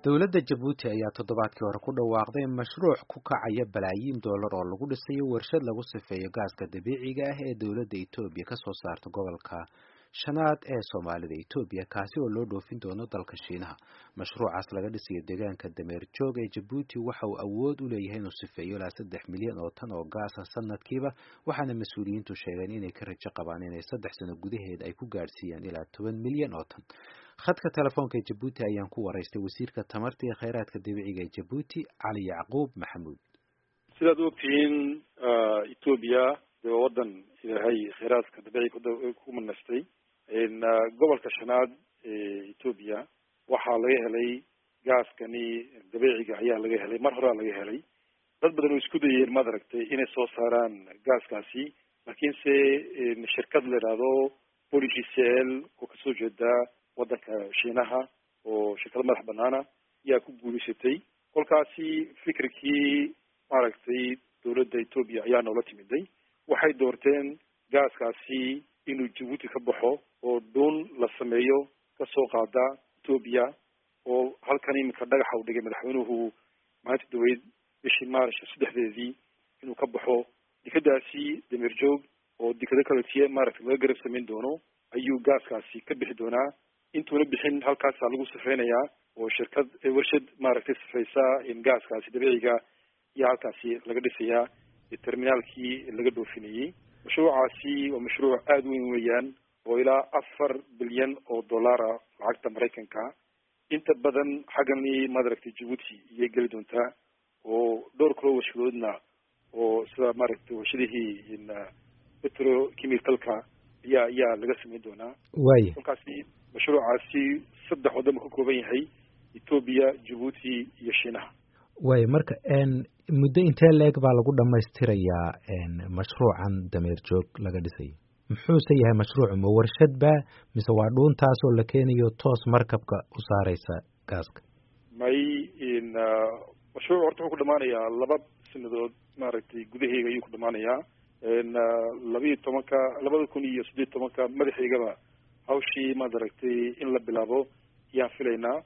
dowladda jabuuti ayaa toddobaadkii hore ku dhawaaqday mashruuc ku kacaya balaayiin dollar oo lagu dhisayo warshad lagu sifeeyo gaaska dabiiciga ah ee dowladda etoobiya ka soo saarta gobolka shanaad ee soomaalida etoobiya kaasi oo loo dhoofin doono dalka shiinaha mashruucaas laga dhisayo deegaanka dameer joog ee jabuuti waxa uu awood u leeyahay inuu sifeeyo ilaa saddex milyan oo tan oo gaasa sanadkiiba waxaana mas-uuliyiintu sheegeen inay ka rajo qabaan inay saddex sano gudaheed ay ku gaadhsiiyaan ilaa toban milyan oo tan khadka telefoonka ee jabuuti ayaan ku waraystay wasiirka tamarta iyo kheyraadka dabiiciga ee jabuuti cali yacquub maxamuud sidaad ogtihiin etoobiya de waa wadan ilaahay kheyraadka dabiiciga ku manastay gobolka shanaad ee etoobiya waxaa laga helay gaaskani dabiiciga ayaa laga helay mar horaa laga helay dad badan oo isku dayeen maad aragtay inay soo saaraan gaaskaasi laakiinse shirkad la idhaahdo poligcl oo kasoo jeeda wadanka shiinaha oo shirkado madax banaana ayaa ku guulaysatay kolkaasi fikirkii maaragtay dowladda etoobiya ayaa noola timiday waxay doorteen gaaskaasi inuu jabuuti ka baxo oo dhuun la sameeyo kasoo qaada etoobiya oo halkan iminka dhagaxa u dhigay madaxweynuhu maalinta daweyd bishii maarch saddexdeedii inuu ka baxo dekadaasi dameer joog oo dekado kaletiye maaragtay laga garab samayn doono ayuu gaaskaasi ka bixi doonaa intuuna bixin halkaasaa lagu sifeynayaa oo shirkad warshad maaragtay sifeysa gaaskaasi dabiiciga iyo halkaasi laga dhisayaa terminaalkii laga dhoofinayay mashruucaasi waa mashruuc aada weyn weeyaan oo ilaa afar bilyan oo dollara lacagta maraykanka inta badan xaggani maaragtay jabuuti iyay geli doontaa oo dhowr kaloo warshadoodna oo sida maaragtay warshadihii petrochemicalka ayaa ayaa laga sameyn doonaa waaya kolkaasi mashruucaasi saddex waddan buu ka kooban yahay etoobiya jabuuti iyo shiinaha waaya marka muddo intee la-eg baa lagu dhamaystirayaa mashruucan dameer joog laga dhisayo muxuuse yahay mashruucu ma warshad ba mise waa dhuuntaas oo la keenayo toos markabka u saareysa gaaska may mashruuc horta wuxuu ku dhamaanayaa laba sanadood maaragtay gudaheega ayuu ku dhamaanayaa labiiyo tobanka labada kun iyo siddeed tobanka madaxeygaba hawshii maad aragtay in la bilaabo ayaan filaynaa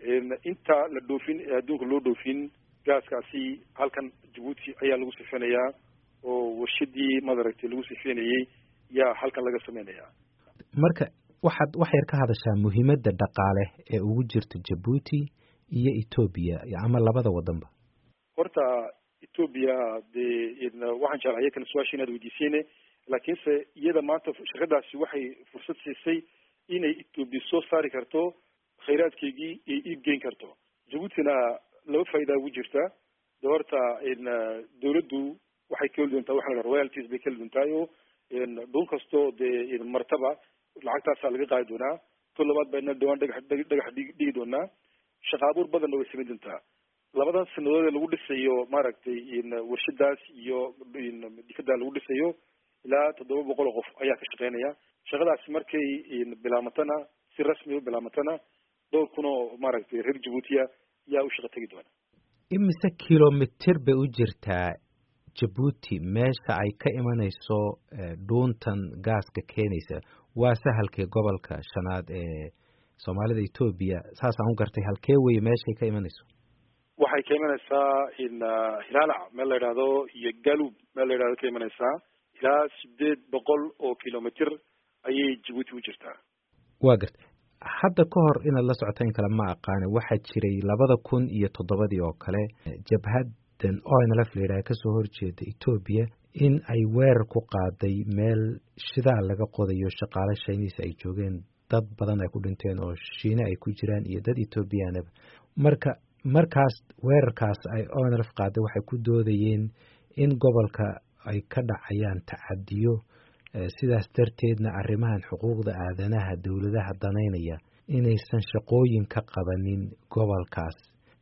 inta la dhoofin ee adduunka loo dhoofin gaaskaasi halkan jabuuti ayaa lagu sifeynayaa oo warshadii maad aragtay lagu sifeynayay yaa halkan laga sameynayaa marka waxaad wax yar ka hadashaa muhiimadda dhaqaale ee ugu jirta jabuuti iyo etoobiya ama labada wadanba horta etoobiya dee waxaan jeclaya kan su-aasha inaad weydiiseen laakiinse iyada maanta shirkadaasi waxay fursad siisay inay etoobiya soo saari karto khayraadkeygii iyo iib geyn karto jabuutina laba faa'idaa ugu jirta de horta dawladdu waxay ka heli doontaa waxa la dhaha royalties bay ka heli doontaa o dhuun kastoo dee martaba lacagtaasaa laga qaadi doonaa to labaad baa ina dhawaan dhagax dhagax dhigi doonaa shaqa abuur badanna way samayn doontaa labadan sanadood ee lagu dhisayo maaragtay warshadaas iyo dikadaa lagu dhisayo ilaa toddoba boqol oo qof ayaa ka shaqeynaya shaqadaasi markay bilaamatana si rasmi u bilaamatana dhowr kun oo maaragtay reer jabuutiya yaa u shaqa tegi doona imise kilomitir bay u jirtaa jabuuti meesha ay ka imanayso dhuuntan gaaska keenaysa waa sahalkee gobolka shanaad ee soomaalida etoobiya saasaan u gartay halkee weye meeshay ka imanayso waxay ka imanaysaa hilaalac meel la yidhaahdo iyo galub meel la yidhahdo ka imanaysaa ilaa sideed boqol oo kilomitr ayay jabuuti u jirtaa waa gartay hadda ka hor inaad la socota in kale ma aqaane waxaa jiray labada kun iyo toddobadii oo kale jabhadan onlf la yidhaha kasoo horjeeda etoobiya in ay weerar ku qaaday meel shidaal laga qodayo shaqaale shayniis ay joogeen dad badan ay ku dhinteen oo shiine ay ku jiraan iyo dad etoobiyaanaba marka markaas weerarkaas ay onlf qaaday waxay ku doodayeen in gobolka ay ka dhacayaan tacadiyo sidaas darteedna arrimahan xuquuqda aadanaha dowladaha danaynaya inaysan shaqooyin ka qabanin gobolkaas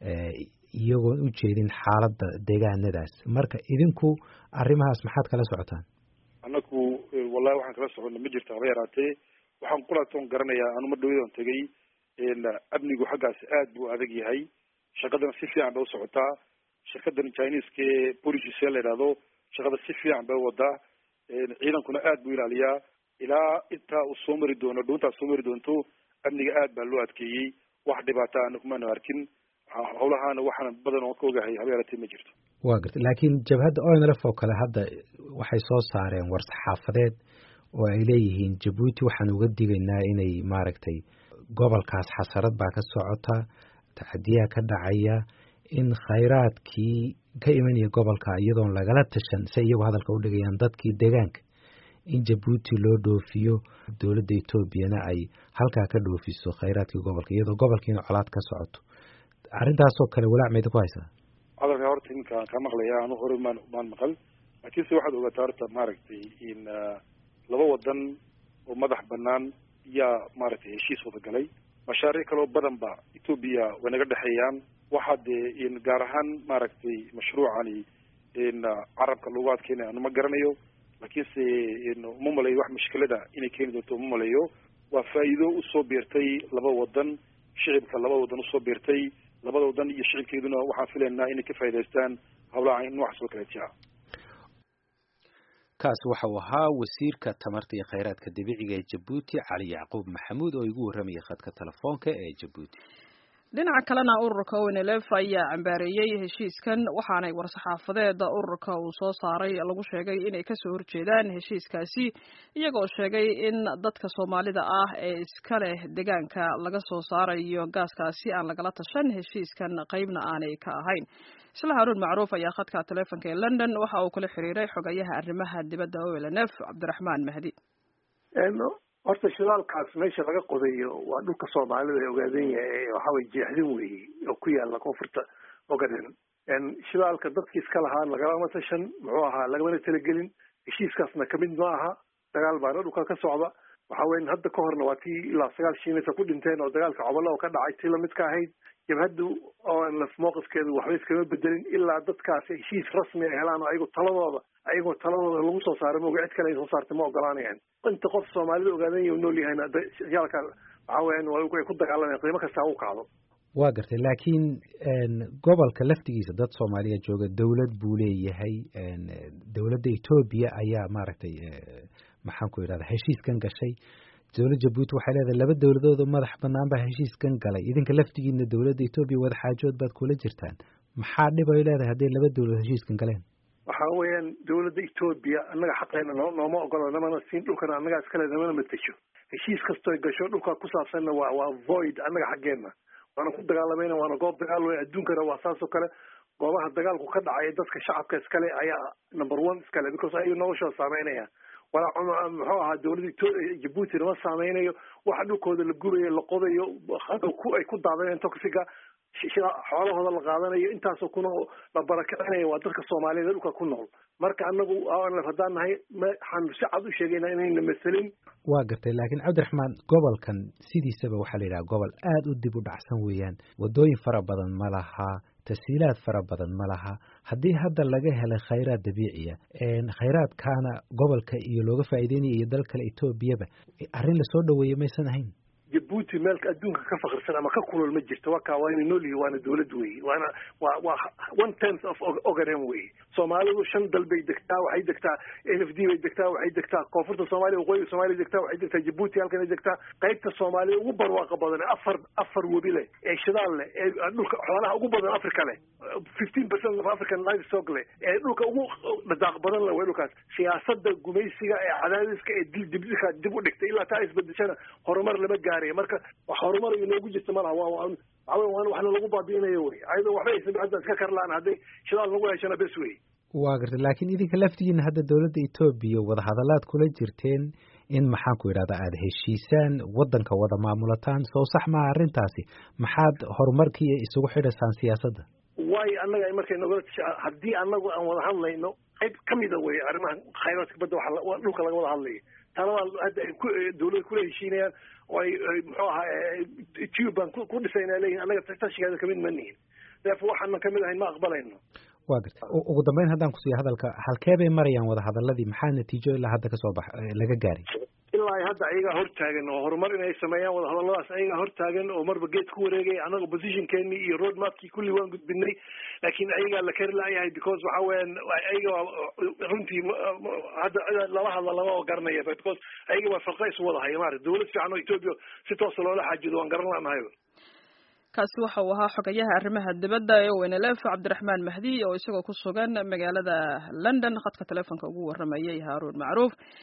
iyagoon u jeedin xaaladda deegaanadaas marka idinku arrimahaas maxaad kala socotaan annaku wallahi waxaan kala soconna ma jirto haba yaraatee waxaan qulaatoon garanayaa anuma dhawadan tegay amnigu xaggaas aad buu adag yahay shaqadana si fiican bay u socotaa shirkadan chineska ee police la yidhahdo shaqada si fiican bay wadaa ciidankuna aad buu ilaaliyaa ilaa intaa uu soo mari doono dhuuntaa soo mari doonto amniga aad baa loo adkeeyey wax dhibaata ana kumana arkin howlahaana waxaana badan oo ka ogahay habeeratee ma jirto wa garta laakiin jabhadda onlf oo kale hadda waxay soo saareen war saxaafadeed oo ay leeyihiin jabuuti waxaan uga digaynaa inay maaragtay gobolkaas xasarad baa ka socota tacadiyaha ka dhacaya in khayraadkii ka imanaya gobolka iyadoon lagala tashan se iyagu hadalka u dhigayaan dadkii deegaanka in jabuuti loo dhoofiyo dowladda etoobiyana ay halkaa ka dhoofiso khayraadkii gobolka iyadoo gobolkiina colaad ka socoto arrintaasoo kale walaac mayda ku haysaa hadalka horta iminkaan ka maqlaya anu hore maan maan maqal laakiinse waxaad ogaataa horta maaragtay in laba wadan oo madax banaan yaa maaragtay heshiis wada galay mashaariic kaloo badan ba etoobiya way naga dhexeeyaan waxaa dee in gaar ahaan maaragtay mashruucani in carabka lagu adkeynaya anu ma garanayo laakiinse uma malayo wax mushkilada inay keeni doonto uma malayo waa faa'iido usoo biirtay laba wadan shicibka laba wadan usoo biirtay labada wadan iyo shicibkeeduna waxaan filaynaa inay ka faa'idaystaan hawlaha noocaas oo kaleetia kaas waxa uu ahaa wasiirka tamarta iyo khayraadka dabiiciga ee jabuuti cali yacquub maxamuud oo igu warramayay khadka telefoonka ee jabuuti dhinaca kalena ururka onlf ayaa cambaareeyey heshiiskan waxaanay war-saxaafadeeda ururka uu soo saaray lagu sheegay inay kasoo horjeedaan heshiiskaasi iyagoo sheegay in dadka soomaalida ah ee iska leh deegaanka laga soo saarayo gaaskaasi aan lagala tashan heshiiskan qeybna aanay ka ahayn isla haruun macruuf ayaa khadka taleefonka ee london waxa uu kala xiriiray xogayaha arrimaha dibadda onlf cabdiraxmaan mahdi horta shidaalkaas meesha laga qodayo waa dhulka soomaalida ee ogaadan yahay waxaway jeexdin weeye oo ku yaala koonfurta ogaden shidaalka dadkii iska lahaa lagalama tashan muxuu ahaa lagamana talagelin heshiiskaasna kamid ma aha dagaal baana dhulka ka socda waxa weyan hadda ka horna waa tii ilaa sagaal shiinaysa ku dhinteen oo dagaalka cobalo oo ka dhacay tii lamid ka ahayd jabhaddu onlf mowqifkeedu waxba iskama bedelin ilaa dadkaasi heshiis rasmi ay helaan oo ayago taladooda ayagoo taladooda lagu soo saaray moga cid kale ay soo saartay ma ogolaanayaan inta qof soomaalida ogaadanya nool yahayna yaalka waxa weyan ay ku dagaalamayan qiimo kasta u kacdo waa gartay laakiin gobolka laftigiisa dad soomaaliya jooga dowlad buu leeyahay dowladda etoobiya ayaa maaragtay maxaan ku idhahda heshiiskan gashay dowlad jabuuti waxay leedahay laba dowladood oo madax banaan baa heshiiskan galay idinka laftigiina dowladda etoobiya wadaxaajood baad kula jirtaan maxaa dhib ay leedahay hadday laba dowladood heshiiskan galeen waxa weeyaan dowladda etoobiya annaga xaqeena no nooma ogolo namana siin dhulkana annagaa iskale namana matesho heshiis kastoo gasho dhulka ku saabsanna waa waa void annaga xaggeena waana ku dagaalamayna waana goob dagaal wey adduunkana waa saas oo kale goobaha dagaalku ka dhacaya dadka shacabka iskale ayaa number one iskale because ayaga noloshooda saameynaya walaa muxuu ahaa dowladda jabuutina ma saameynayo waxa dhulkooda la gubayo la qodayo ay ku daadanayan toxiga xoolahooda la qaadanayo intaasoo kuna la barakicinayo waa dadka soomaaliyeed dhulka ku nool marka anagu haddaan nahay waxaan si cad u sheegaynaa inayna maselin waa gartay laakiin cabdiraxmaan gobolkan sidiisaba waxaa la yidhaha gobol aada u dib u dhacsan weeyaan waddooyin fara badan ma laha tasiilaad fara badan ma laha haddii hadda laga helay khayraad dabiiciya khayraadkaana gobolka iyo looga faa'iideynaya iyo dal kale etoobiyaba arrin lasoo dhaweeyey maysan ahayn jabuuti meelka adduunka ka fakirsan ama ka kulol ma jirto waa kaa waa ina nool yihi waana dowlad weye waana waa waa one tenth of ogaden weye soomaalidu shan dal bay degtaa waxay degtaa n f d bay degtaa waxay degtaa koonfurta soomaaliya waqooyiga soomaliya degtaa waxay degtaa jabuuti halkan ay degtaa qaybta soomaaliya ugu barwaaqa badan afar afar webi leh ee shidaal leh ee dhulka xoolaha ugu badan africa leh fifteen percent of african livestock leh ee dhulka ugu dhadaaq badan leh way dhulkaas siyaasada gumaysiga ee cadaadiska ee dil dibdilka dib u dhigtay ilaa taa isbedeshana horumar lama gaarayo marka wax horumar inoogu jirta malaha waa waa waa waxna lagu baabi'inayo wey ayadoo waxba aysan hadda iska karlaan hadday shidaal lagu heshana bes wey waa gartay laakiin idinka laftigiina hadda dowladda etoobiya wadahadalaad kula jirteen in maxaan ku idhahda aada heshiisaan waddanka wada maamulataan soo sax maha arrintaasi maxaad horumarkii isugu xidhaysaan siyaasadda waayo annaga ay markay nogala tasha haddii annagu aan wada hadlayno qayb kamida wey arrimaha khayraadka badda waa dhulka laga wada hadlayo taladaa hadda ay dawladda kula heshiinayaan oo ay muxuu ahaa tube baan ku dhisayna leeyihin annaga tashigeeda kamid ma nihin deef waxaanan kamid ahayn ma aqbalayno waa garta ugu dambeyn haddaan kusiiya hadalka halkee bay marayaan wadahadaladii maxaa natiijo ilaa hadda kasoo bax laga gaaray ilaa ay hadda ayagaa hortaagan oo horumar inay sameeyaan wadahadaladaas ayagaa hortaagan oo marba geed ku wareegaya annaga positionkeeni iyo road mapkii kulli waan gudbinay laakiin ayagaa la kari laayahay because waxa weeyaan ayaga runtii hadda lala hadla lama garanaya because ayaga waa farqa isu wada haya maarata dawlad fiican oo etoobiya si toosa loola xaajido waan garan laanahay kaasi waxa uu ahaa xogayaha arrimaha dibadda ee onlf cabdiraxmaan mahdi oo isagoo ku sugan magaalada london khadka telefoonka ugu waramayay haaruun macruuf